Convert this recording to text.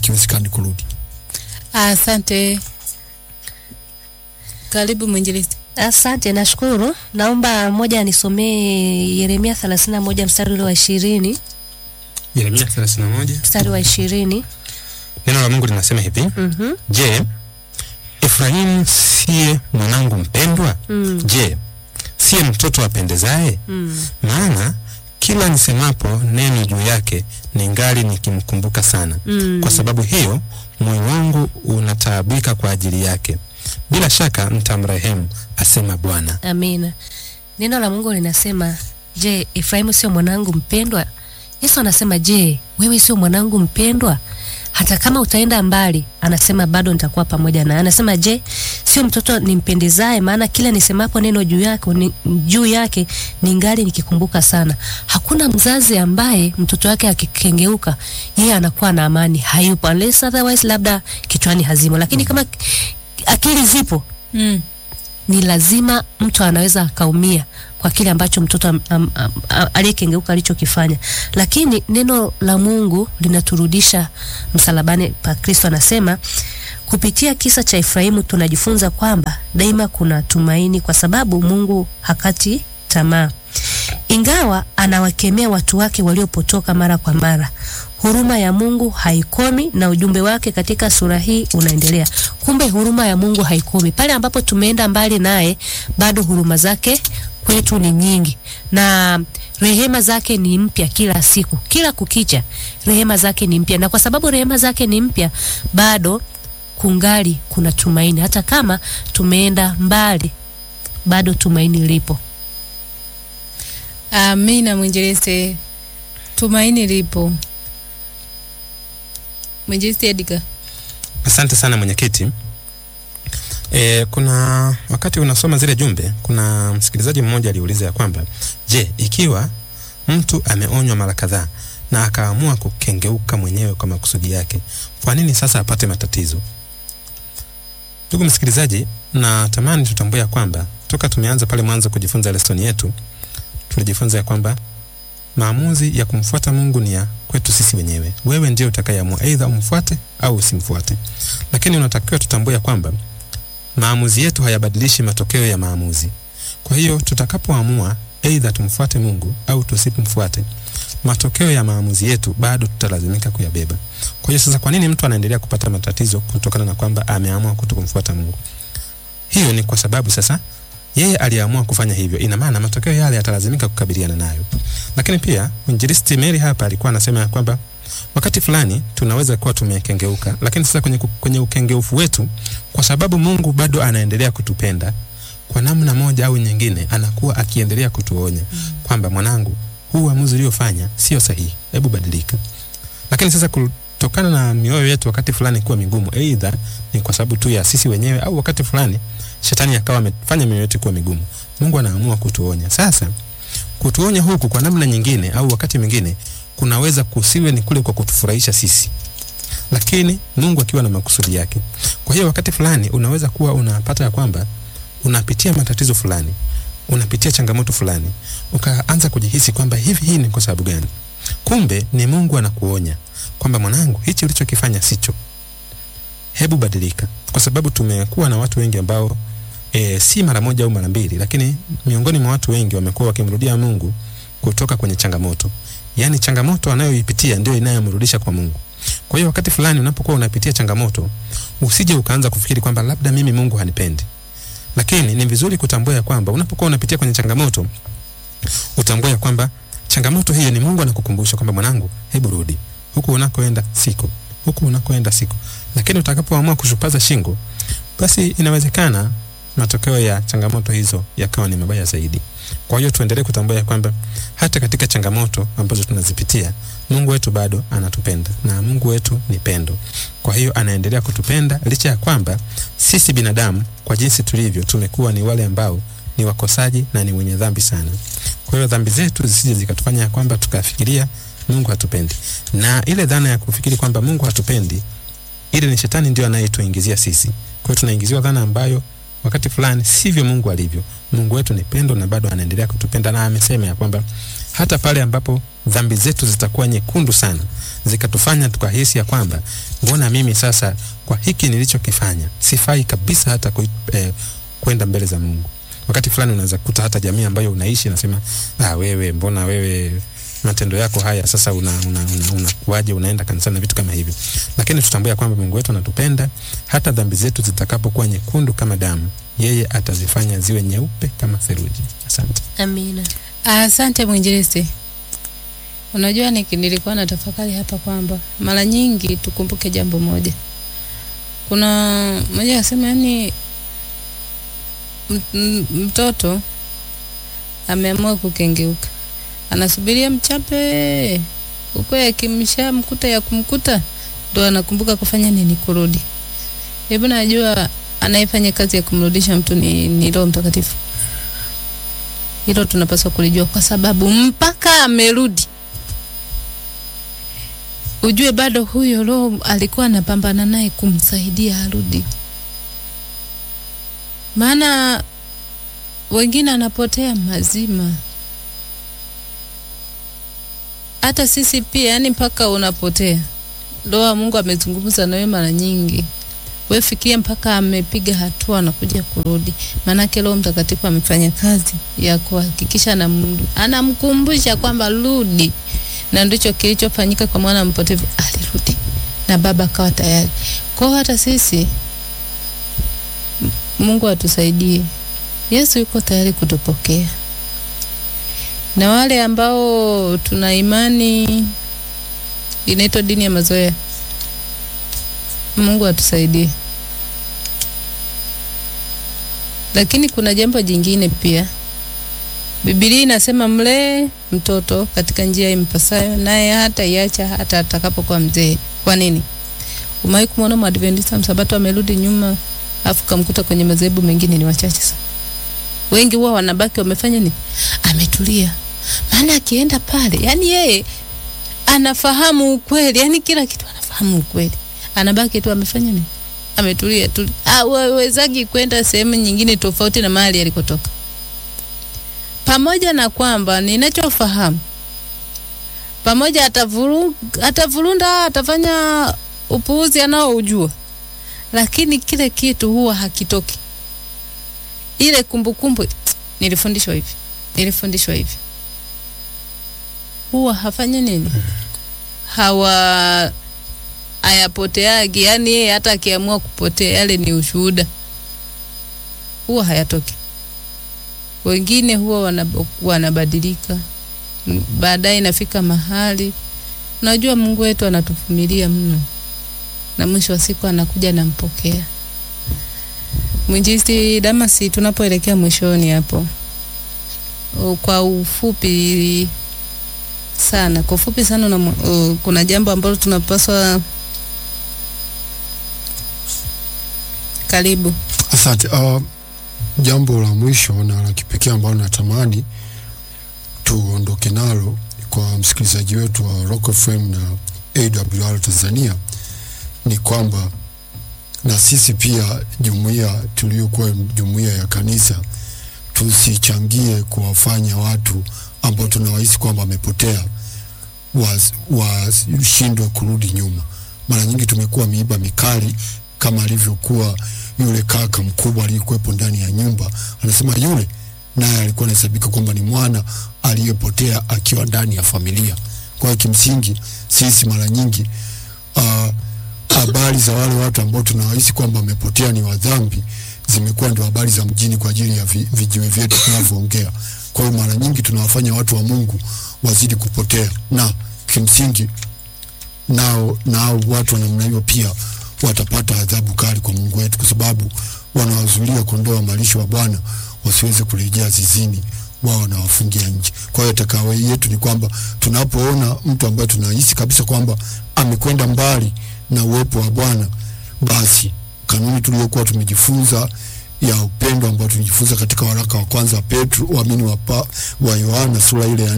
hakiwezekani kurudi. Asante. Karibu mwinjilisti. Asante, nashukuru. Naomba moja anisomee Yeremia 31 mstari ule wa ishirini Yeremia 31 mstari wa ishirini neno la Mungu linasema hivi Mhm. Je, Efraimu siye mwanangu mpendwa? Mm. Je, siye mtoto apendezaye? Mm. Maana kila nisemapo neno juu yake ningali nikimkumbuka sana. Mm. Kwa sababu hiyo moyo wangu unataabika kwa ajili yake. Bila shaka nitamrehemu, asema Bwana. Amina. Neno la Mungu linasema, je, Efraimu sio mwanangu mpendwa? Yesu anasema, je, wewe sio mwanangu mpendwa? Hata kama utaenda mbali, anasema bado nitakuwa pamoja naye. Anasema, je, sio mtoto nimpendezaye? Maana kila nisemapo neno juu yake ni, juu yake ningali nikikumbuka sana. Hakuna mzazi ambaye mtoto wake akikengeuka, yeye anakuwa na amani, hayupo unless otherwise, labda kichwani hazimo, lakini kama akili zipo Mm. ni lazima mtu anaweza akaumia kwa kile ambacho mtoto am- am- am- a- aliyekengeuka alichokifanya, lakini neno la Mungu linaturudisha msalabani pa Kristo. Anasema kupitia kisa cha Efraimu tunajifunza kwamba daima kuna tumaini, kwa sababu Mungu hakati tamaa. Ingawa anawakemea watu wake waliopotoka mara kwa mara, huruma ya Mungu haikomi na ujumbe wake katika sura hii unaendelea. Kumbe huruma ya Mungu haikomi. Pale ambapo tumeenda mbali naye, bado huruma zake kwetu ni nyingi na rehema zake ni mpya kila siku, kila kukicha rehema zake ni mpya, na kwa sababu rehema zake ni mpya, bado kungali kuna tumaini. Hata kama tumeenda mbali, bado tumaini lipo. Amina mwinjilisti. Tumaini lipo. Mwinjilisti Edgar. Asante sana mwenyekiti. E, kuna wakati unasoma zile jumbe, kuna msikilizaji mmoja aliuliza ya kwamba je, ikiwa mtu ameonywa mara kadhaa na akaamua kukengeuka mwenyewe kwa makusudi yake, kwa nini sasa apate matatizo? Ndugu msikilizaji, natamani tutambue ya kwamba toka tumeanza pale mwanzo kujifunza lesoni yetu, tulijifunza ya kwamba maamuzi ya kumfuata Mungu ni ya kwetu sisi wenyewe. Wewe ndio utakayeamua aidha umfuate au usimfuate, lakini unatakiwa tutambue ya kwamba maamuzi yetu hayabadilishi matokeo ya maamuzi. Kwa hiyo tutakapoamua aidha tumfuate Mungu au tusimfuate, matokeo ya maamuzi yetu bado tutalazimika kuyabeba. Kwa hiyo sasa, kwa nini mtu anaendelea kupata matatizo kutokana na kwamba ameamua kutokumfuata Mungu? Hiyo ni kwa sababu sasa yeye aliamua kufanya hivyo, ina maana matokeo yale atalazimika kukabiliana nayo. Lakini pia mwinjilisti Mary hapa alikuwa anasema ya kwamba wakati fulani tunaweza kuwa tumekengeuka, lakini sasa kwenye, ku- kwenye ukengeufu wetu, kwa sababu Mungu bado anaendelea kutupenda kwa namna moja au nyingine, anakuwa akiendelea kutuonya kwamba mwanangu, huu uamuzi uliofanya sio sahihi, hebu badilika. Lakini sasa kutokana na mioyo yetu wakati fulani kuwa migumu, aidha ni kwa sababu tu ya sisi wenyewe au wakati fulani shetani akawa amefanya mioyo yetu kuwa migumu, Mungu anaamua kutuonya. Sasa kutuonya huku kwa namna nyingine au wakati mwingine kunaweza kusiwe ni kule kwa kutufurahisha sisi, lakini Mungu akiwa na makusudi yake. Kwa hiyo wakati fulani unaweza kuwa unapata ya kwamba unapitia matatizo fulani, unapitia changamoto fulani, ukaanza kujihisi kwamba hivi hii ni kwa sababu gani? Kumbe ni Mungu anakuonya kwamba mwanangu, hichi ulichokifanya sicho, hebu badilika, kwa sababu tumekuwa na watu wengi ambao e, si mara moja au mara mbili, lakini miongoni mwa watu wengi wamekuwa wakimrudia Mungu kutoka kwenye changamoto. Yaani changamoto anayoipitia ndio inayomrudisha kwa Mungu. Kwa hiyo wakati fulani unapokuwa unapitia changamoto, usije ukaanza kufikiri kwamba labda mimi Mungu hanipendi. Lakini ni vizuri kutambua ya kwamba unapokuwa unapitia kwenye changamoto, utambue ya kwamba changamoto hiyo ni Mungu anakukumbusha kwamba mwanangu, hebu rudi. Huku unakoenda siko. Huku unakoenda siko. Lakini utakapoamua kushupaza shingo, basi inawezekana matokeo ya changamoto hizo yakawa ni mabaya zaidi. Kwa hiyo tuendelee kutambua ya kwamba hata katika changamoto ambazo tunazipitia, Mungu wetu bado anatupenda na Mungu wetu ni pendo. Kwa hiyo anaendelea kutupenda licha ya kwamba sisi binadamu kwa jinsi tulivyo tumekuwa ni wale ambao ni wakosaji na ni wenye dhambi sana. Kwa hiyo dhambi zetu zisije zikatufanya ya kwamba tukafikiria Mungu hatupendi, na ile dhana ya kufikiri kwamba Mungu hatupendi, ile ni shetani ndio anayetuingizia sisi. Kwa hiyo tunaingiziwa dhana ambayo wakati fulani sivyo Mungu alivyo. Mungu wetu ni pendo na bado anaendelea kutupenda, na amesema ya kwamba hata pale ambapo dhambi zetu zitakuwa nyekundu sana zikatufanya tukahisi ya kwamba mbona mimi sasa kwa hiki nilichokifanya sifai kabisa hata kui, eh, kwenda mbele za Mungu. Wakati fulani unaweza kukuta hata jamii ambayo unaishi nasema, ah, wewe mbona wewe matendo yako haya sasa una, una, una, unakuaje unaenda kanisani na vitu kama hivyo, lakini tutambue ya kwamba Mungu wetu anatupenda. Hata dhambi zetu zitakapokuwa nyekundu kama damu, yeye atazifanya ziwe nyeupe kama theluji. Asante. Amina. Asante mwinjilisti. Unajua niki, nilikuwa na tafakari hapa kwamba mara nyingi tukumbuke jambo moja. Kuna mmoja anasema yani m- m- mtoto ameamua kukengeuka, anasubiria mchape huko, yakimshamkuta ya kumkuta ndo anakumbuka kufanya nini, kurudi. Hebu najua anayefanya kazi ya kumrudisha mtu ni, ni Roho Mtakatifu. Hilo tunapaswa kulijua, kwa sababu mpaka amerudi, ujue bado huyo Roho alikuwa anapambana naye kumsaidia arudi. Maana wengine anapotea mazima, hata sisi pia, yani mpaka unapotea. Roho wa Mungu amezungumza na wewe mara nyingi, wewe fikiria mpaka amepiga hatua na kuja kurudi. Maanake Roho Mtakatifu amefanya kazi ya kuhakikisha anam- anamkumbusha kwamba rudi, na ndicho kilichofanyika kwa mwana mpotevu, alirudi na baba akawa tayari. Kwa hiyo hata sisi M- Mungu atusaidie. Yesu yuko tayari kutupokea, na wale ambao tuna imani inaitwa dini ya mazoea, Mungu atusaidie. Lakini kuna jambo jingine pia. Biblia inasema mlee mtoto katika njia impasayo, naye hata iacha hata atakapokuwa mzee. Kwa nini? Umewahi kumwona Mwadventista msabato amerudi nyuma afu kamkuta kwenye madhehebu mengine? Ni wachache sana. Wengi huwa wanabaki wamefanya nini? Ametulia. Maana akienda pale, yani yeye anafahamu ukweli, yani kila kitu anafahamu ukweli, anabaki tu amefanya nini? Ametulia tu, hawezagi kwenda sehemu nyingine tofauti na mahali alikotoka. Pamoja na kwamba ninachofahamu, pamoja atavuru, atavurunda, atafanya upuuzi anaoujua, lakini kile kitu huwa hakitoki. Ile kumbukumbu, nilifundishwa hivi, nilifundishwa hivi, huwa hafanya nini, hawa hayapoteagi. Yani yeye hata akiamua kupotea, yale ni ushuhuda, huwa hayatoki. Wengine huwa wanab- wanabadilika, M- baadaye inafika mahali, unajua Mungu wetu anatuvumilia mno, na mwisho wa siku anakuja nampokea. Mwinjilisti Damasi, tunapoelekea mwishoni hapo, o, kwa ufupi sana, kwa ufupi sana una, o, kuna jambo ambalo tunapaswa karibu. Asante. Uh, jambo la mwisho na la kipekee ambalo natamani tuondoke nalo kwa msikilizaji wetu wa Rock FM na AWR Tanzania ni kwamba na sisi pia jumuiya tuliyokuwa jumuiya ya kanisa tusichangie kuwafanya watu ambao tunawahisi kwamba wamepotea was- washindwe kurudi nyuma. Mara nyingi tumekuwa miiba mikali kama alivyokuwa yule kaka mkubwa aliyekuwepo ndani ya nyumba, anasema yule naye alikuwa anahesabika kwamba ni mwana aliyepotea akiwa ndani ya familia. Kwa hiyo kimsingi sisi mara nyingi ah, habari za wale watu ambao tunawahisi kwamba wamepotea ni wadhambi zimekuwa ndio habari za mjini kwa ajili ya vi, vijiwe vyetu tunavyoongea. Kwa hiyo mara nyingi tunawafanya watu wa Mungu wazidi kupotea, na kimsingi nao nao watu wa namna hiyo pia watapata adhabu kali kwa Mungu wetu, kwa sababu wanawazuilia kondoo wa malisho wa Bwana wasiweze kurejea zizini, wao wanawafungia nje. Kwa hiyo takawa yetu ni kwamba tunapoona mtu ambaye tunahisi kabisa kwamba amekwenda mbali na uwepo wa Bwana, basi kanuni tuliyokuwa tumejifunza ya upendo ambao tulijifunza katika waraka wa kwanza wa Petro, uamini wa, pa- wa Yohana sura ile ya